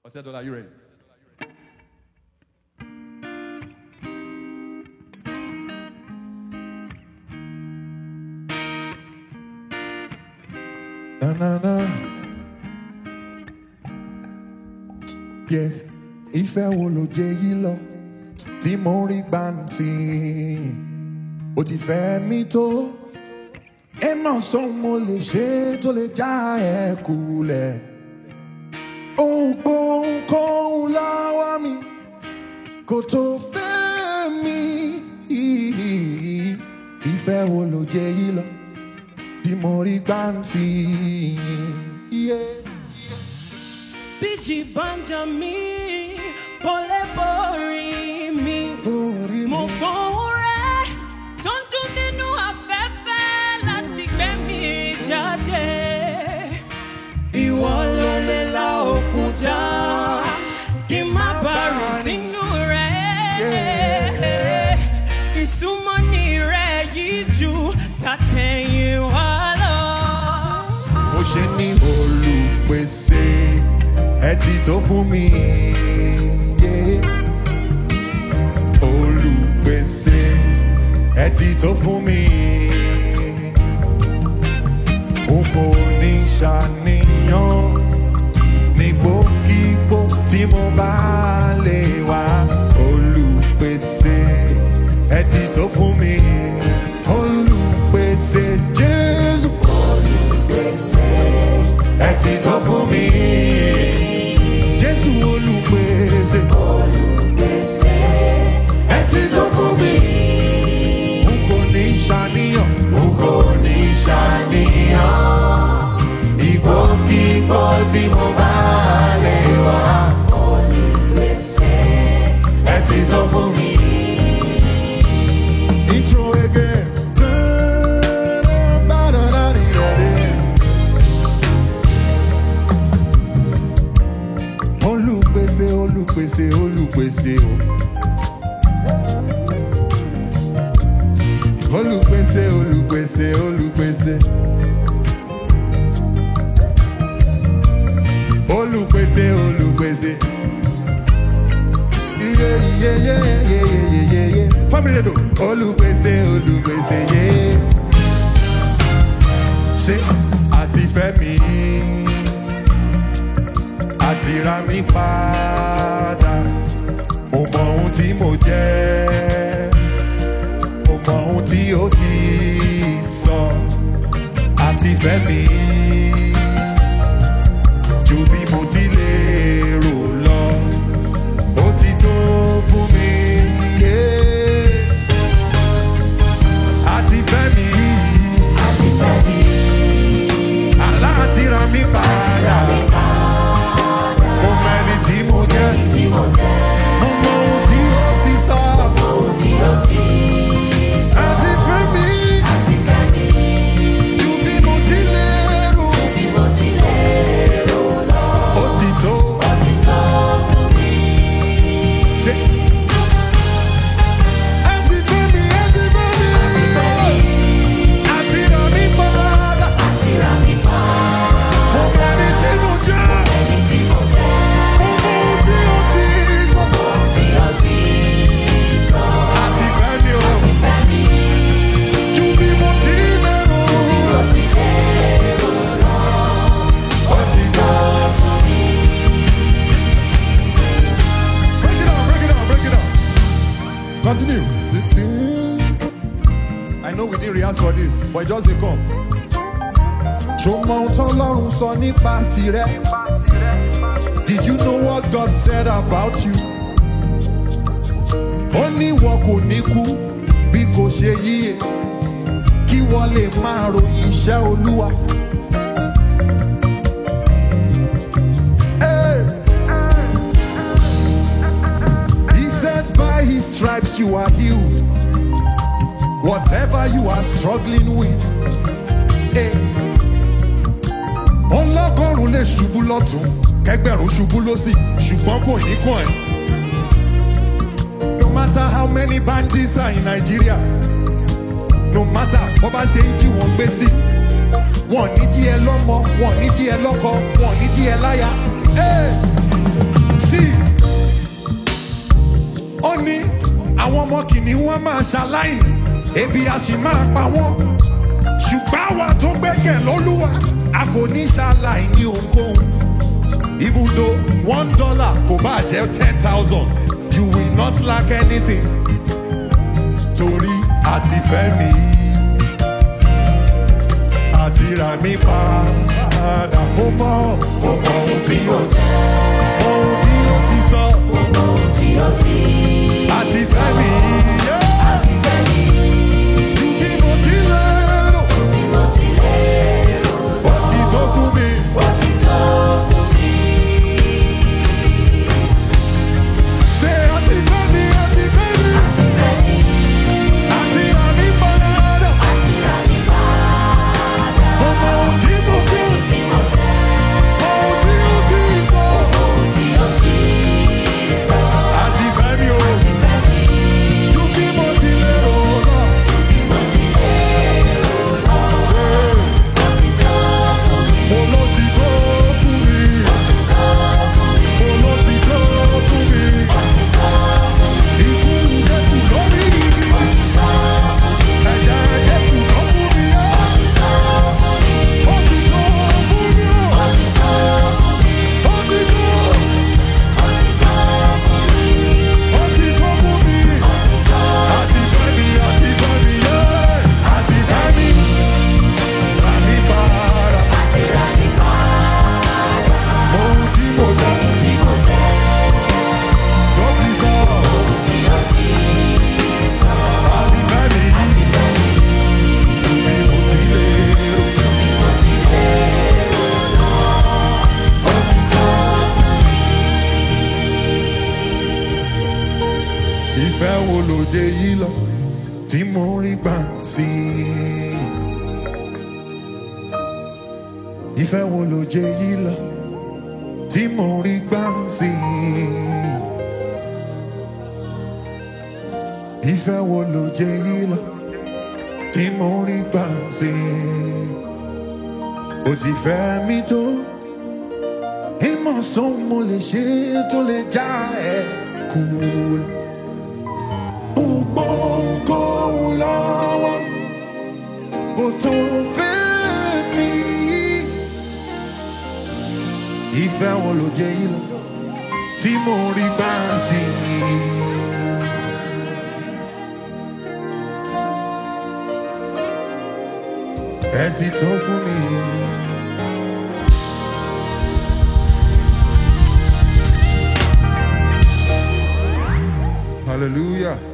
Otedola, are you ready? Na na na. Yeah, ìfẹ́ wo ló jẹ yìí lọ tí mo rí gbàǹtì? Ó ti fẹ́ mi tó. Ẹ máa sọ mo lè ṣe tó lè já ẹ kulẹ̀. Ohunkóhun láwa mi kò tó fẹ́ mi. Ìfẹ́ wo ló jẹ yìí lọ tí mo rí gbàǹtì? Yeah. Bíjì banja mi, kò lè borí mi. Orí mi. Mo gbóhùn rẹ̀ tó ń dún nínú afẹ́fẹ́ láti gbé mi jáde. Ìwọ ló lè la òkúta kí n má bàrù sínú rẹ̀. Ìsúnmọ́ni rẹ̀ yìí ju tàtẹ̀yìn wá lọ. mo ṣe ní olùpèsè ẹ ti tó fún mi. yeah. olùpèsè ẹ ti tó fún mi. n kò ní ṣàníyàn nígbòkígbò tí mo bá lè wá. olùpèsè ẹ ti tó fún mi. olùpèsè jésù ẹ ti tó fún mi. Jésù olùpèsè. Ẹ ti tó fún mi. N kò ní ṣàníyàn. N kò ní ṣàníyàn. Ìgbòkígbò tí mo bá lè wá. Ẹ ti tó fún mi. Intro again. olùpèsè olùpèsè olùpèsè o. olùpèsè olùpèsè olùpèsè. olùpèsè olùpèsè. iye iye iye iye iye iye iye family radio olùpèsè olùpèsè yé. ṣé àti fẹ́ mi àti ra mi padà. Mo mọ ohun tí mo jẹ́, mo mọ ohun tí ó ti sọ, àti fẹ́ mi. Ju bí mo ti lè rò lọ, ó ti tó fún mi. yeah. Àti fẹ́ mi. Àlá àti ra mi padà. Mo mẹ́rin tí mo jẹ́. Mo mọ ohun tí ó ti sọ. Àti fẹ́ mi. Ju bí mo ti lérò. Ó ti tó. Ṣé. Àti fẹ́ mi, àti fẹ́ mi. Àti rà mí padà. Mo mẹ́rin tí mo jẹ́. Mo mọ ohun tí ó ti sọ. Àti fẹ́ mi o. Ju bí mo ti lérò. Ó ti tó. Break it down, break it down, break it down. Continue. I know we didn't rehearse for this, but it just dey come. Ṣùgbọ́n ohun tó lọ́run sọ nípa tirẹ̀. Did you know what God said about you? Ó ní wọn kò ní kú bí kò ṣe yíyẹ kí wọ́n lè máa ròyìn iṣẹ́ Olúwa. Hey! He said by his stripes you are healed. Whatever you are struggling with. Hey. Ọlọ́gọ́rùn-ún lè ṣubú lọ́tún, kẹgbẹ̀rún ṣubú lọ́sì, ṣùgbọ́n kò ní kàn ẹ́. No matter how many bandits are in Nigeria, no matter bó bá ṣe ń jí wọn gbé sí, wọn ní jí ẹ lọ́mọ, wọn ní jí ẹ lọ́kọ, wọn ní jí ẹ láya. Hey! kìnìún wọn máa ṣaláìní ebi a sì máa pa wọ́n ṣùgbọ́n àwa tó gbẹ́kẹ̀ lólúwa a kò ní ṣaláìní ohunkóhun even though one dollar kò bá jẹ́ ten thousand you will not lack anything torí àti fẹ́ mi àti rà mí padà mo mọ mo mọ ohun tí yóò jẹ́ ohun tí yóò ti sọ àti fẹ́ mi. Ju bí mo ti lérò, ó ti tó fún mi. Ṣé àti fẹ́ mi, àti fẹ́ mi, àti rà mí padà. Mo mọ ohun tí mo gbé, ohun tí ó ti sọ. Àti fẹ́ mi o, ju bí mo ti lérò lọ. Ṣé mo ló ti tó fún mi? Mo ló ti tó fún mi? Ikú Jésù lórí igi. Ẹ̀jẹ̀ Jésù ló fún mi yá. Ó ti tó fún mi o. Ó ti tó. Ó ti tó fún mi. Àti fẹ́ mi, àti fẹ́ mi yé. Àti fẹ́ mi. Rà mí padà. Ohun tí mo jẹ́. Tó ti sọ. Àti fẹ́ mi. Bí mo ti lérò. Ìfẹ́ wo ló jẹ yìí lọ tí mo rí gbà sí i? Ìfẹ́ wo ló jẹ yìí lọ tí mo rí gbà sí i? Ìfẹ́ wo ló jẹ yìí lọ tí mo rí gbà sí i? Ó ti fẹ́ mi tó, ìmọ̀ sọ́n mo lè ṣe tó lè já ẹ kúrò. Ohunkóhun lọ́wọ́ kò tó fẹ́ mi. Ìfẹ́ wo ló jẹ́ yìí lọ tí mo rí bá sí i? Ẹ ti tó fún mi. Hallelujah.